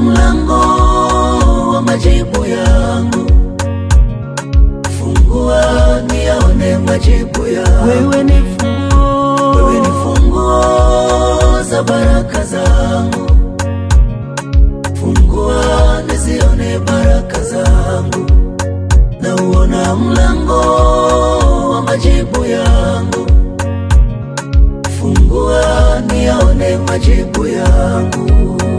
mlango wa majibu yangu, fungua niyaone majibu yangu. Wewe ni funguo, Wewe ni funguo za baraka zangu, fungua nizione baraka zangu, na uona mlango wa majibu yangu, fungua niyaone majibu yangu.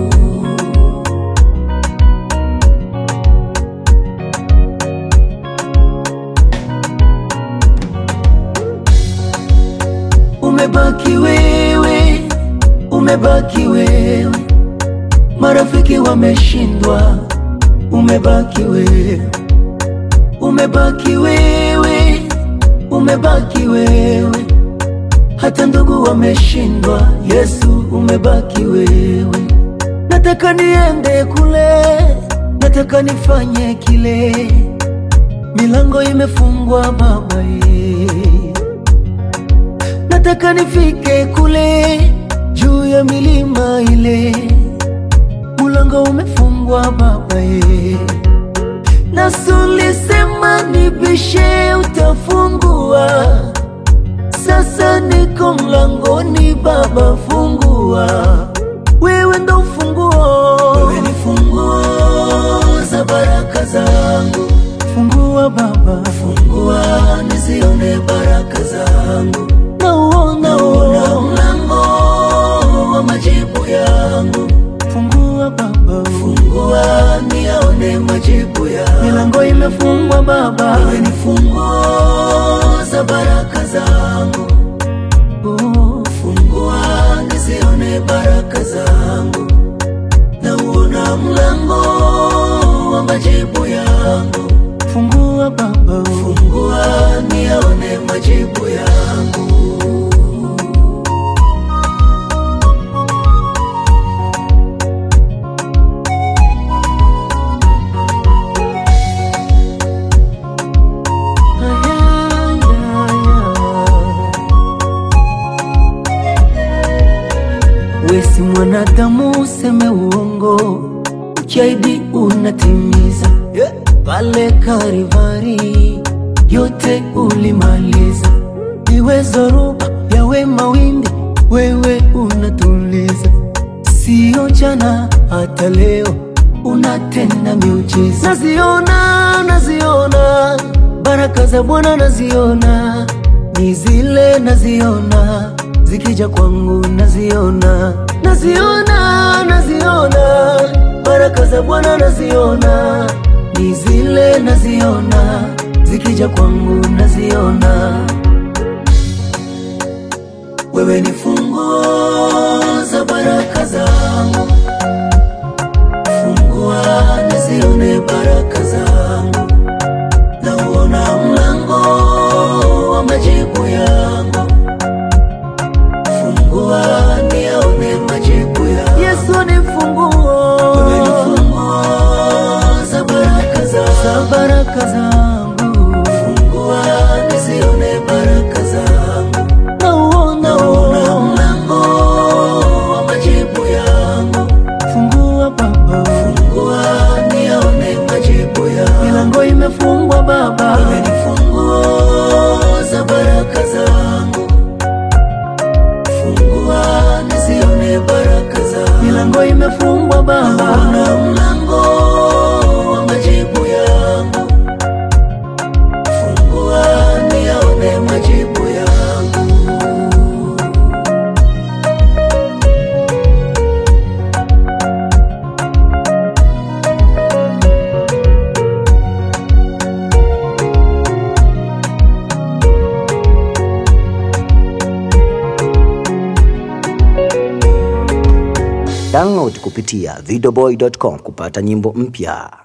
Umebaki wewe, umebaki wewe, marafiki wameshindwa, umebaki wewe, umebaki wewe, umebaki wewe, hata ndugu wameshindwa, Yesu umebaki wewe. Nataka niende kule, nataka nifanye kile, milango imefungwa Baba ye nataka nifike kule juu ya milima ile, mulango umefungwa Baba ye. Nasulisema nibishe, utafungua. Sasa niko mlangoni, Baba fungua, wewe ndo ufunguo. Wewe ni funguo za baraka zangu, fungua Baba, fungua nizione baraka zangu nauona uona mlango wa majibu yangu, fungua Baba, fungua niyaone majibu yangu. Milango imefungwa Baba, wewe ni funguo za baraka zangu, oh, fungua nizione baraka zangu, nauona mlango wa majibu yangu, fungua Baba, fungua niyaone majibu yangu. Wesi mwanadamu useme uongo, ukiahidi unatimiza. Pale Karivari yote ulimaliza, iwe zoruba yawe mawimbi, wewe unatuliza. Sio jana hata leo unatenda miujiza. Naziona, naziona baraka za Bwana naziona, ni zile naziona zikija kwangu naziona, naziona, naziona baraka za Bwana naziona, ni zile naziona zikija kwangu naziona. Wewe ni funguo za baraka zangu, fungua nizione baraka zangu, nauona mlango wa majibu yangu, fungua niyaone majibu yangu. Yesu ni funguo, wewe ni funguo za baraka zangu, za baraka zangu, fungua nizione baraka zangu nauona uona mlango wa majibu yangu, fungua Baba, fungua niyaone majibu yangu. Milango imefungwa Baba, wewe ni funguo za baraka zangu, fungua nizione baraka zangu. Milango imefungwa Baba, nauona mlango wa majibu yangu, fungua niyaone majibu yangu. Download kupitia videoboy.com kupata nyimbo mpya.